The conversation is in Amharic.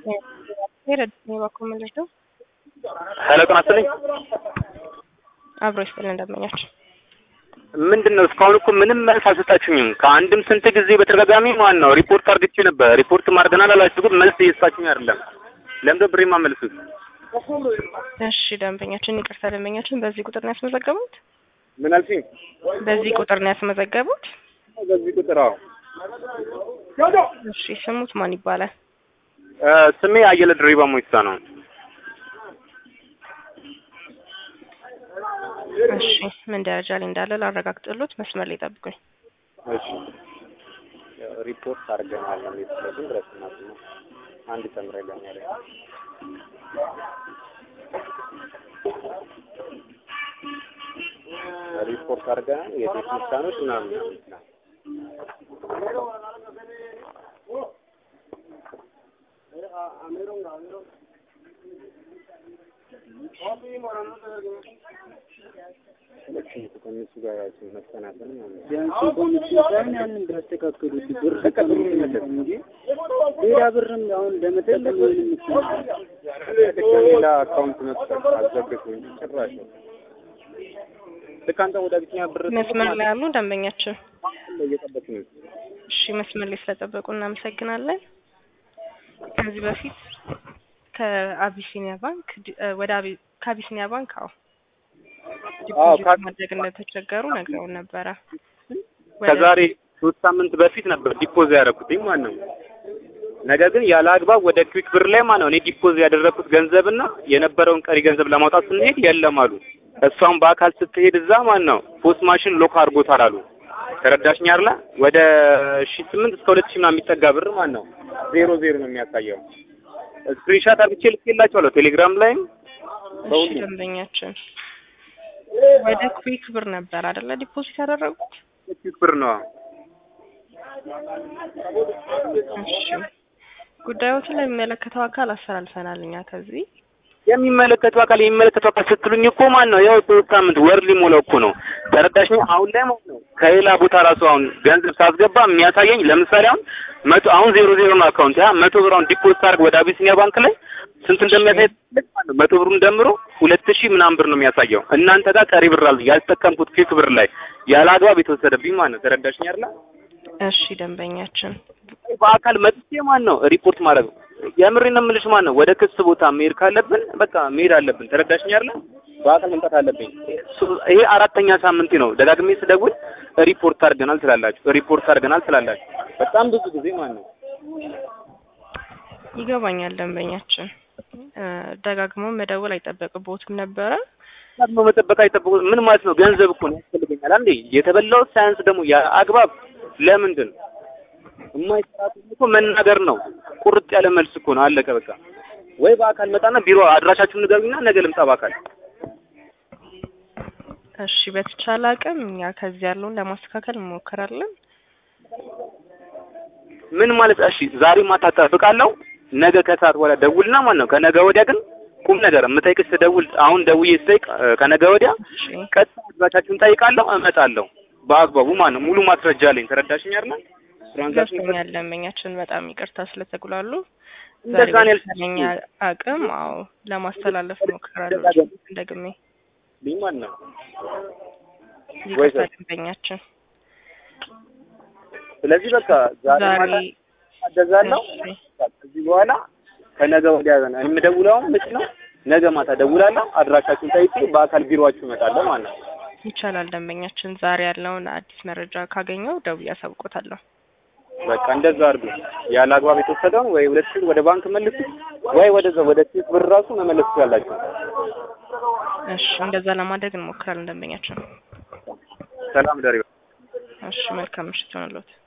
ሄረድ በኩል ምንድን ነው ሄሎ ጤና ይስጥልኝ። አብሮ ይስጥልን እንደመኛችሁ ምንድን ነው እስካሁን እኮ ምንም መልስ አልሰጣችሁኝም። ከአንድም ስንት ጊዜ በተደጋጋሚ ማን ነው ሪፖርት አድርግቼ ነበር። ሪፖርት አድርገናል አላችሁ፣ ግን መልስ እየሰጣችሁኝ አይደለም። ለምንድን ነው ብሬ የማመልሱት? እሺ ደንበኛችን ይቅርታ ደንበኛችን በዚህ ቁጥር ነው ያስመዘገቡት ምን አልሽኝ? በዚህ ቁጥር ነው ያስመዘገቡት በዚህ ቁጥር አዎ። እሺ ስሙት ማን ይባላል እ ስሜ አየለ ድሪባ ሞይሳ ነው። እሺ ምን ደረጃ ላይ እንዳለ ላረጋግጥሎት መስመር ላይ ጠብቁኝ እሺ ሪፖርት አድርገናል ነው የሚለው ድረስ ማለት ነው። አንድ ተምረገኛ ላይ ሪፖርት አድርገናል የቴክኒሻኖች ምናምን ነው ከእነሱ ጋር መሰናሰል ማለት ነው። ቢያንስ ኮሚቴ ሳይሆን ያንን ቢያስተካክሉት ብር ከሚመለስ እንጂ ሌላ ብርም አሁን ለመጠቀም ምንም ይችላል። ሌላ አካውንት መክፈት አዘግቶኝ ጭራሽ ልክ አንተ ወደ አቢሲኒያ ብር መስመር ላይ ያሉ ደንበኛችን እየጠበቅ ነው። እሺ መስመር ላይ ስለጠበቁ እናመሰግናለን ከዚህ በፊት ከአቢሲኒያ ባንክ ዲ- እ ወደ አቢ ከአቢሲኒያ ባንክ አዎ አዎ ዲፖዚት ማድረግ እንደተቸገሩ ነግረውን ነበረ ወደ- ከዛሬ ሶስት ሳምንት በፊት ነበር ዲፖዝ ያደረኩትኝ ማለት ነው። ነገር ግን ያለ አግባብ ወደ ክዊክ ብር ላይ ማለት ነው እኔ ዲፖዝ ያደረኩት ገንዘብና የነበረውን ቀሪ ገንዘብ ለማውጣት ስንሄድ የለም አሉ። እሷም በአካል ስትሄድ እዛ ማለት ነው ፖስት ማሽን ሎክ አድርጎታል አሉ። ተረዳሽኝ አይደለ? ወደ ሺ ስምንት እስከ ሁለት ሺህ ምናምን የሚጠጋ ብር ማለት ነው ዜሮ ዜሮ ነው የሚያሳየው። ስክሪንሻት አድርጌ ልኬላቸዋለሁ ቴሌግራም ላይም እሺ በሁሉም ደንበኛችን ወደ ኩዊክ ብር ነበር አይደለ ዲፖዚት ያደረጉት ክዊክ ብር ነው። እሺ ጉዳዮችን ለሚመለከተው አካል አስተላልፈናል እኛ ከዚህ የሚመለከተው አካል የሚመለከተው አካል ስትሉኝ እኮ ማን ነው ያው ሶስት ሳምንት ወር ሊሞላው እኮ ነው። ተረዳሽኝ? አሁን ላይ ማለት ነው ከሌላ ቦታ ራሱ አሁን ገንዘብ ሳስገባ የሚያሳየኝ ለምሳሌ አሁን መቶ አሁን ዜሮ ዜሮ ነው አካውንት ያ መቶ ብር አሁን ዲፖዚት አድርግ ወደ አቢሲኒያ ባንክ ላይ ስንት እንደሚያሳይ ማለት ነው መቶ ብሩን ደምሮ ሁለት ሺህ ምናምን ብር ነው የሚያሳየው። እናንተ ጋር ቀሪ ብር አለ ያልተጠቀምኩት ኪክ ብር ላይ ያለ አግባብ የተወሰደብኝ ማለት ነው። ተረዳሽኝ አይደል? እሺ ደንበኛችን በአካል መጥቼ ማን ነው ሪፖርት ማድረግ የምሬን ነው የምልሽ ማን ነው ወደ ክስ ቦታ መሄድ ካለብን በቃ መሄድ አለብን። ተረዳሽኝ አይደል? በአካል መምጣት አለብኝ። ሱ- ይሄ አራተኛ ሳምንቴ ነው። ደጋግሜ ስደውል ሪፖርት አድርገናል ትላላችሁ፣ ሪፖርት አድርገናል ትላላችሁ። በጣም ብዙ ጊዜ ማን ነው ይገባኛል ደንበኛችን እ ደጋግሞ መደወል አይጠበቅቦትም ነበረ ደግሞ መጠበቅ አይጠብቁ ምን ማለት ነው? ገንዘብ እኮ ነው ያስፈልገኛል። አንዴ የተበላው ሳያንስ ደግሞ ያ አግባብ ለምንድን ነው የማይሰራት እኮ መናገር ነው። ቁርጥ ያለ መልስ እኮ ነው። አለቀ በቃ። ወይ በአካል መጣና ቢሮ አድራሻችሁን ንገሩኝና ነገ ልምጣ በአካል። እሺ በተቻለ አቅም እኛ ከዚህ ያለውን ለማስተካከል እንሞክራለን ምን ማለት እሺ፣ ዛሬ ማታ እጠብቃለሁ። ነገ ከሰዓት በኋላ ደውልና ማለት ነው። ከነገ ወዲያ ግን ቁም ነገር የምጠይቅሽ ስደውል አሁን ደውዬ ስጠይቅ እ፣ ከነገ ወዲያ እሺ ቀጥታ አድራሻችሁን ጠይቃለሁ፣ እመጣለሁ በአግባቡ ማለት ነው። ሙሉ ማስረጃ አለኝ። ተረዳሽኝ አይደል? ትራንዛክሽን ገብቶኛል ደንበኛችን በጣም ይቅርታ ስለተጉላሉ እንደዛ ነው ያልኩት። በተቻለኝ አቅም አዎ ለማስተላለፍ እሞክራለሁ እንደግሜ ልኝ ማለት ነው። ይቅርታ ወይ- ደንበኛችን ስለዚህ በቃ ዛሬ ዛሬ ማታ አደዛለሁ። እሺ ከዚህ በኋላ ከነገ ወዲያ ነው የምደውለው። አሁን መች ነው ነገ ማታ ደውላለሁ። አድራሻችሁን ጠይቄ በአካል ቢሮአችሁ እመጣለሁ ማለት ነው። ይቻላል ደንበኛችን ዛሬ ያለውን አዲስ መረጃ ካገኘው ደውዬ አሳውቆታለሁ በቃ እንደዛ አድርጉ። ያለ አግባብ የተወሰደውን ወይ ሁለት ሺህ ወደ ባንክ መልሱ፣ ወይ ወደዛ ወደ ኪስ ብር ራሱ መመለስ ትችላላችሁ። እሺ እንደዛ ለማድረግ እንሞክራለን ደንበኛችን ሰላም ደሪ እሺ መልካም ምሽት ይሆንልዎት